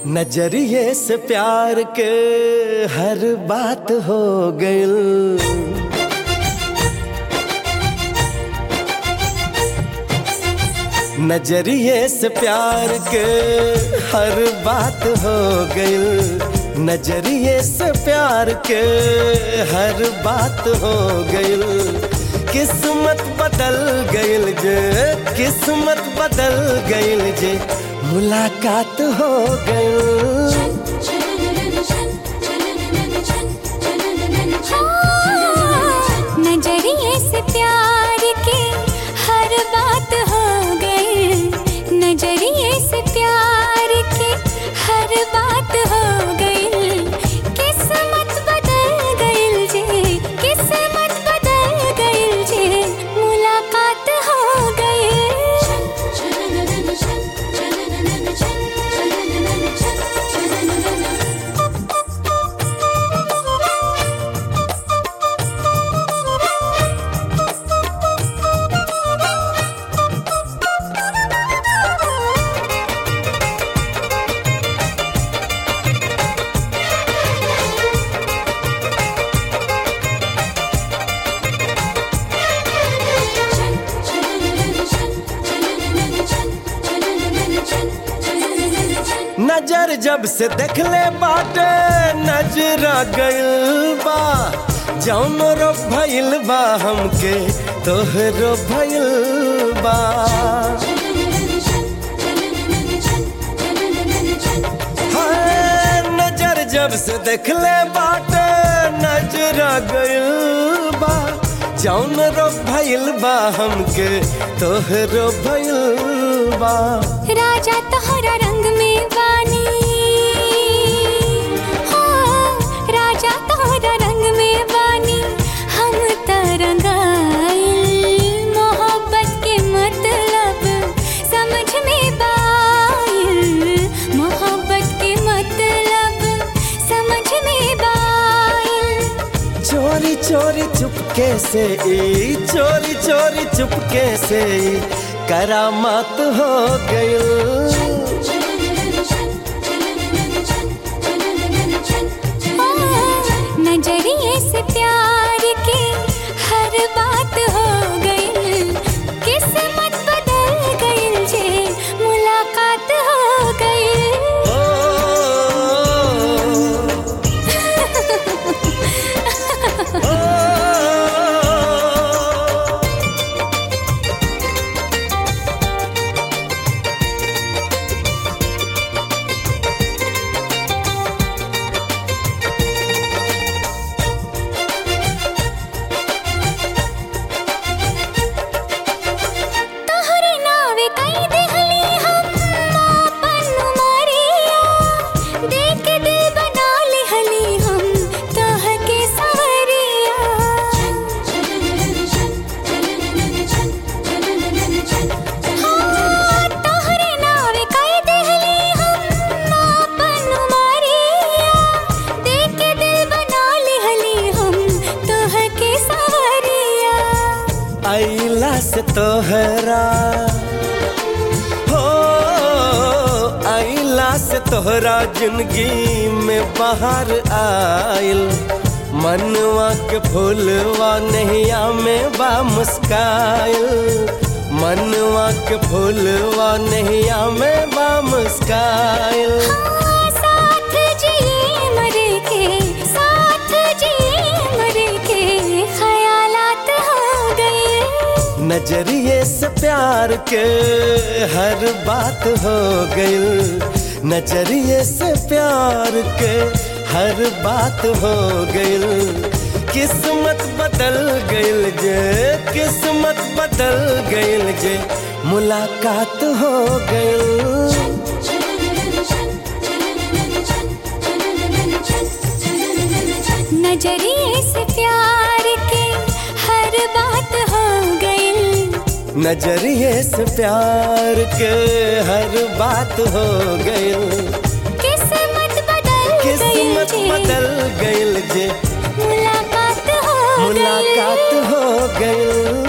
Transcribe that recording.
नजरिए से प्यार के हर बात हो गइल नजरिए से प्यार के हर बात हो गइल नजरिए से प्यार के हर बात हो गइल किस्मत बदल गइल जे किस्मत बदल गइल जे मुलाकात हो गइल नजरिए से प्यार के हर बात हो गई नजरिए से प्यार के हर बात हो गई किस्मत बदल गई जे किस्मत बदल गई जे मुलाकात हो नजर जब से देखले बाटे नजरा गइल बा जौन रो भइल बा हमके तोहरो भइल बा हाय, नजर जब से देखले बाटे नजरा गइल बा जौन रो भइल बा हमके तोहरो भइल बा राजा तोहरा रंग में बानी हो राजा तोहरा रंग में बानी हम तरंगाइल मोहब्बत के मतलब समझ में बाइल मोहब्बत के मतलब समझ में बाइल चोरी चोरी चुपके से ई चोरी चोरी चुपके से ई करामात हो गइल नजरिए से प्यार के हर बात हो गई किस्मत बदल गई जे मुलाकात हो गई ओ, ओ, तोहरे नावे कई देहली हम आपन उमरिया देख के दिल बना लिहली हम तोह के सवरिया हाँ, तोहरे नावे कई देहली हम आपन उमरिया देख के दिल बना लिहली हम तोह के सवरिया आइला से तोहरा हो आइला से तोहरा जिंदगी में बाहर आइल मनवा के फूलवा नैया में बा मुस्काइल मनवा के फूलवा नैया में बा मुस्काइल साथ जिए मर के साथ जिए मर के ख्यालात हो गए नजरिए से प्यार के हर बात हो गइल नजरिए से प्यार के हर बात हो गइल किस्मत बदल गइल जे किस्मत बदल गइल जे मुलाकात हो गइल नजरिए से प्यार के हर बात हो गई नजरिए से प्यार के हर बात हो गइल किस्मत बदल किस्मत गई बदल गइल जे मुलाकात हो गई मुलाकात हो गई